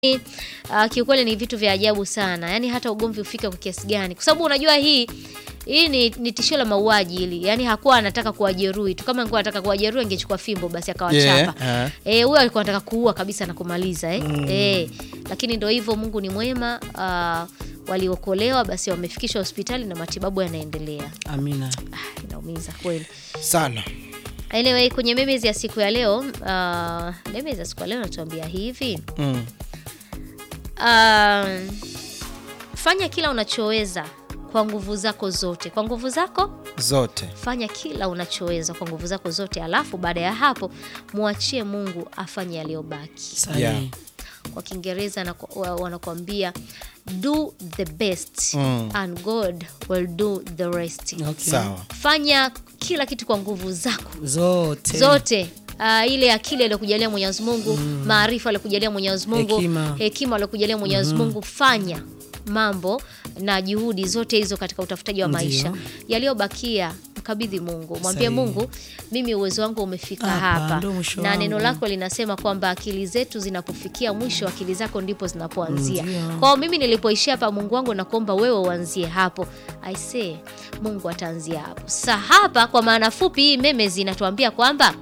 uh, kiukweli ni vitu vya ajabu sana, yaani hata ugomvi ufike kwa kiasi gani, kwa sababu unajua hii hii ni, ni tishio la mauaji hili, yaani hakuwa anataka kuwajeruhi tu. Kama angekuwa anataka kuwajeruhi angechukua fimbo basi akawachapa. Yeah, Eh, huyo alikuwa anataka kuua kabisa na kumaliza eh. Eh, lakini ndio hivyo, Mungu ni mwema. Uh, waliokolewa basi wamefikishwa hospitali na matibabu yanaendelea. Amina. Ah, inaumiza kweli. sana Anyway, kwenye memes ya siku ya leo uh, memes ya siku ya leo natuambia hivi mm. uh, fanya kila unachoweza kwa nguvu zako zote, kwa nguvu zako zote fanya kila unachoweza kwa nguvu zako zote, alafu baada ya hapo mwachie Mungu afanye yaliyobaki. Sahihi. Yeah. Kwa Kiingereza na- wa- wanakuambia do the best Mm. and God will do the rest. Okay. sawa Fanya kila kitu kwa nguvu zako Zote. zote uh, ile akili aliyokujalia Mwenyezi Mungu maarifa aliyokujalia Mwenyezi Mungu Hekima. hekima aliyokujalia Mwenyezi Mungu fanya mambo na juhudi zote hizo katika utafutaji wa Ndiyo. maisha yaliyobakia mkabidhi Mungu mwambie Sahihi. Mungu mimi uwezo wangu umefika Hapa, hapa ndo mwisho na neno wangu. lako linasema kwamba akili zetu zinapofikia mwisho akili zako ndipo zinapoanzia Ndiyo. kwao mimi nilipoishia hapa Mungu wangu nakuomba wewe uanzie hapo I say Mungu ataanzia hapo sa hapa kwa maana fupi hii meme zinatuambia kwamba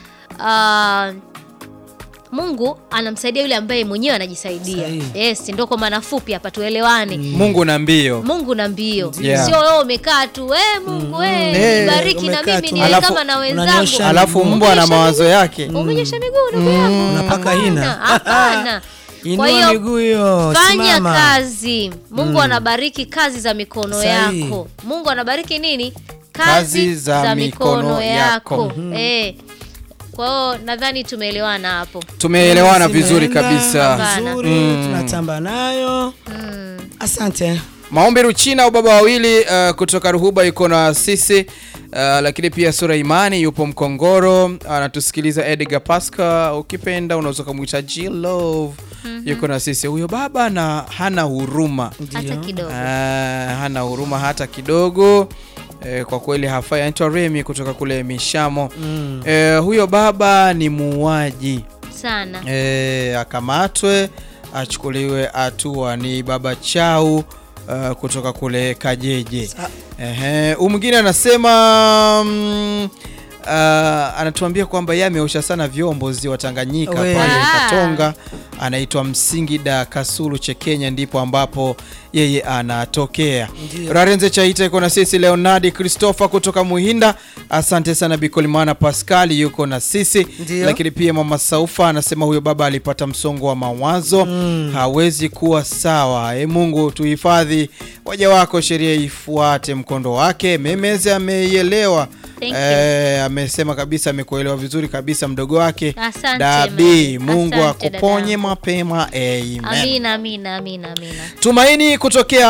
ah, Mungu anamsaidia yule ambaye mwenyewe anajisaidia. Sahihi. Yes, ndio kwa maana fupi hapa tuelewane. Mungu na mbio Mungu na mbio. Yeah. Sio wewe umekaa tu, we Mungu we, Eh, nibariki na umekaa mimi tu. niwe Alafu kama na wenzangu. unanyosha alafu mbwa ana Umenyosha mawazo yake Umenyosha miguu ndugu yangu. Unapaka Hapana, hina. Hapana. Kwa Inua hiyo miguu hiyo. fanya Simama. kazi. Mungu anabariki kazi za mikono Sahihi. yako. Mungu anabariki nini? Kazi za mikono yako. Eh. Kwa hiyo nadhani tumeelewana hapo. tumeelewana vizuri Zimeenda kabisa Vizuri, tunatamba nayo. Asante. maombi ruchina ubaba wawili uh, kutoka ruhuba yuko na sisi uh, lakini pia sura imani yupo mkongoro anatusikiliza edgar pasca ukipenda unaweza ukamwita G love yuko na sisi huyo baba na hana huruma Hata Ndio. kidogo. Ah, hana huruma hata kidogo eh, kwa kweli hafai anaitwa remi kutoka kule mishamo Mm. eh, huyo baba ni muuaji Sana. e, akamatwe achukuliwe hatua. Ni baba Chau uh, kutoka kule Kajeje. Sa- Ehe, huyu mwingine anasema mm, uh, anatuambia kwamba yeye ameosha sana vyombo ziwa Tanganyika We. pale Ah. Katonga, anaitwa Msingida Kasulu Chekenya, ndipo ambapo yeye anatokea. Ndio. Rarenze Chaita iko na sisi, Leonardi Christopher kutoka Muhinda, asante sana. Bikolimana Pascali yuko na sisi Ndio. lakini pia mama Saufa anasema huyo baba alipata msongo wa mawazo hawezi kuwa sawa. E Mungu tuhifadhi waja wako, sheria ifuate mkondo wake. Memeze ameielewa Thank you. e, amesema kabisa, amekuelewa vizuri kabisa mdogo wake Asante, Dabi. Mary. Mungu Asante, akuponye dadangu. mapema, amen. Amina, amina, amina, amina. Tumaini kutokea